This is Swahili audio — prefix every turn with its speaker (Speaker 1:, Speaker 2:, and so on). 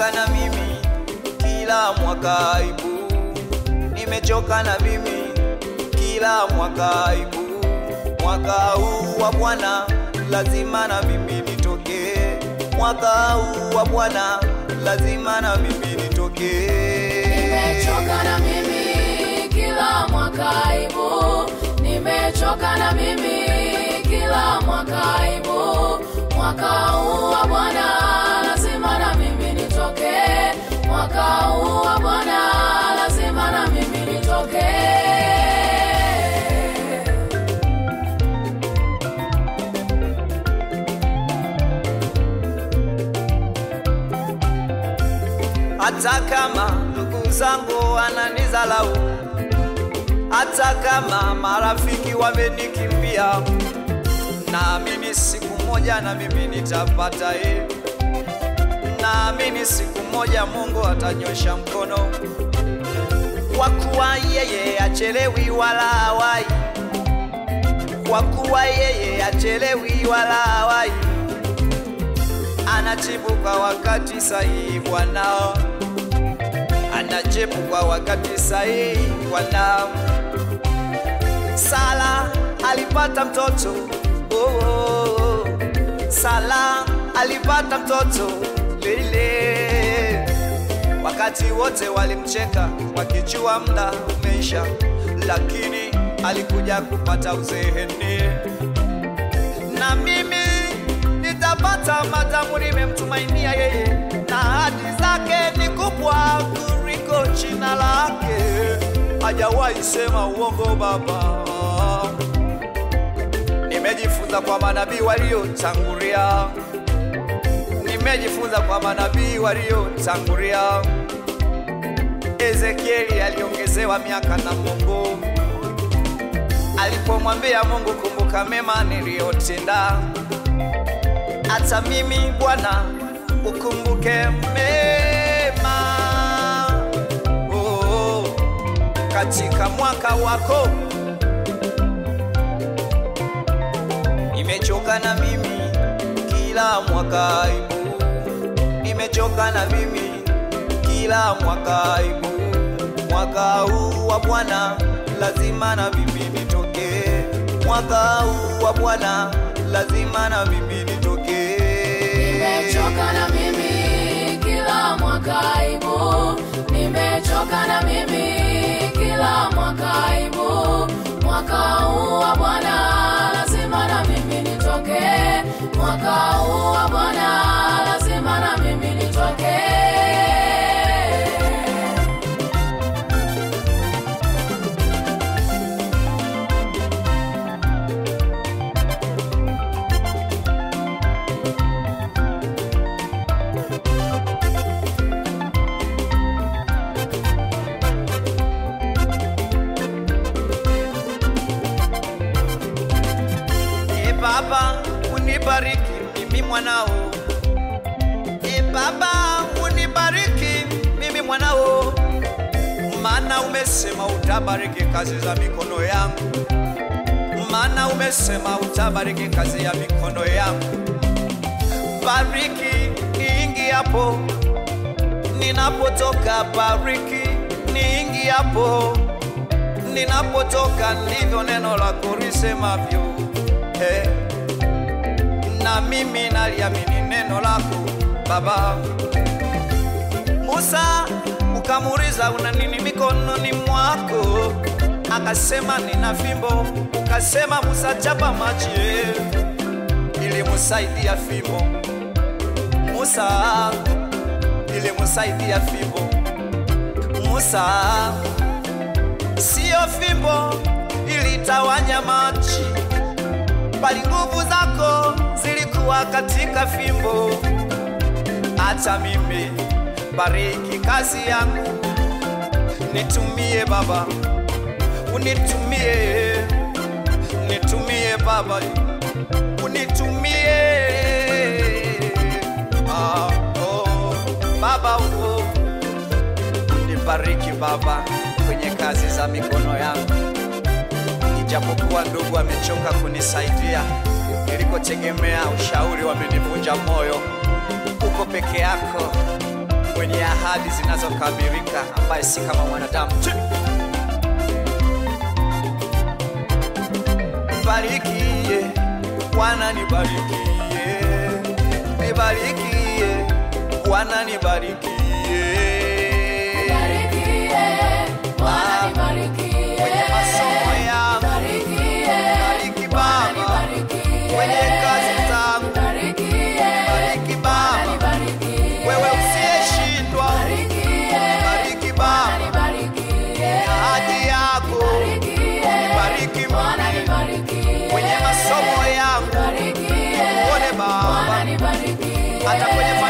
Speaker 1: Nimechoka na mimi kila mwaka aibu, nimechoka na mimi kila mwaka aibu. Mwaka huu wa Bwana lazima na mimi nitoke, mwaka huu wa Bwana lazima na mimi nitoke.
Speaker 2: Nimechoka na mimi kila mwaka aibu, nimechoka na mimi kila mwaka aibu. Mwaka huu wa Bwana lazima na mimi nitoke, mwaka huu wa Bwana lazima na mimi nitoke.
Speaker 1: hata kama ndugu zangu wananizalau, hata kama marafiki wamenikimbia, naamini siku moja na mimi nitapata hii. Naamini siku moja Mungu atanyosha mkono, kwa kuwa yeye achelewi wala hawai, kwa kuwa yeye achelewi wala hawai anajibu kwa wakati sahihi Bwana, anajibu kwa wakati sahihi Bwana. Sala alipata mtoto oh, oh, oh. Sala alipata mtoto lile, wakati wote walimcheka wakijua muda umeisha, lakini alikuja kupata uzeeni na mimi nitapata madamu nimemtumainia yeye, na ahadi zake ni kubwa kuliko jina lake. Hajawahi sema uongo Baba. Nimejifunza kwa manabii waliotangulia, nimejifunza kwa manabii waliotangulia. Ezekieli aliongezewa miaka na Mungu alipomwambia Mungu, kumbuka mema niliyotenda hata mimi Bwana ukumbuke mema oh, katika mwaka wako. Nimechoka na mimi kila mwaka aibu, nimechoka na mimi kila mwaka aibu. Mwaka huu wa Bwana lazima na mimi nitoke, mwaka huu wa Bwana lazima na mimi nitoke.
Speaker 2: Nimechoka na mimi kila mwaka aibu, nimechoka na mimi kila mwaka aibu. Mwaka huu wa Bwana lazima na mimi nitoke, mwaka huu wa Bwana lazima na mimi nitoke.
Speaker 1: E Baba, unibariki mimi mwanao. E Baba, unibariki mimi mwanao, maana umesema utabariki kazi za mikono yangu, maana umesema utabariki kazi ya mikono yangu. Bariki niingiapo, ninapotoka, bariki niingiapo, ninapotoka, ndivyo neno lako lisemavyo. Hey. Na mimi naliamini neno lako Baba. Musa ukamuuliza una nini mikononi mwako? Akasema nina fimbo. Ukasema Musa, chapa maji ilimsaidia fimbo. Musa ilimsaidia fimbo. Musa sio fimbo ilitawanya maji, bali nguvu zako zilikuwa katika fimbo. Hata mimi bariki kazi yangu, nitumie Baba, unitumie, nitumie Baba, unitumie ah, oh, Baba oh, unibariki Baba kwenye kazi za mikono yangu ijapokuwa ndugu amechoka kunisaidia, nilikotegemea ushauri wamenivunja moyo. Uko peke yako, ahadi zinazokamilika, ambaye si kama mwanadamu. Chi! Barikie Bwana, nibarikie, nibarikie Bwana, nibarikie
Speaker 2: Barikie, Bwana nibarikie.
Speaker 1: kwenye masomo yangu,
Speaker 2: Barikie,
Speaker 1: bariki
Speaker 2: Bwana
Speaker 1: Baba,
Speaker 2: nibarikie.
Speaker 1: kwenye kazi zangu,
Speaker 2: Barikie,
Speaker 1: bariki
Speaker 2: Bwana
Speaker 1: Baba,
Speaker 2: nibarikie.
Speaker 1: wewe usiyeshindwa,
Speaker 2: Barikie,
Speaker 1: bariki
Speaker 2: Bwana
Speaker 1: Baba,
Speaker 2: nibarikie.
Speaker 1: ahadi yako,
Speaker 2: Barikie,
Speaker 1: bariki
Speaker 2: Bwana
Speaker 1: mimi
Speaker 2: nibarikie.
Speaker 1: kwenye masomo yangu,
Speaker 2: Barikie,
Speaker 1: uone Baba,
Speaker 2: Bwana nibarikie.
Speaker 1: hata kwenye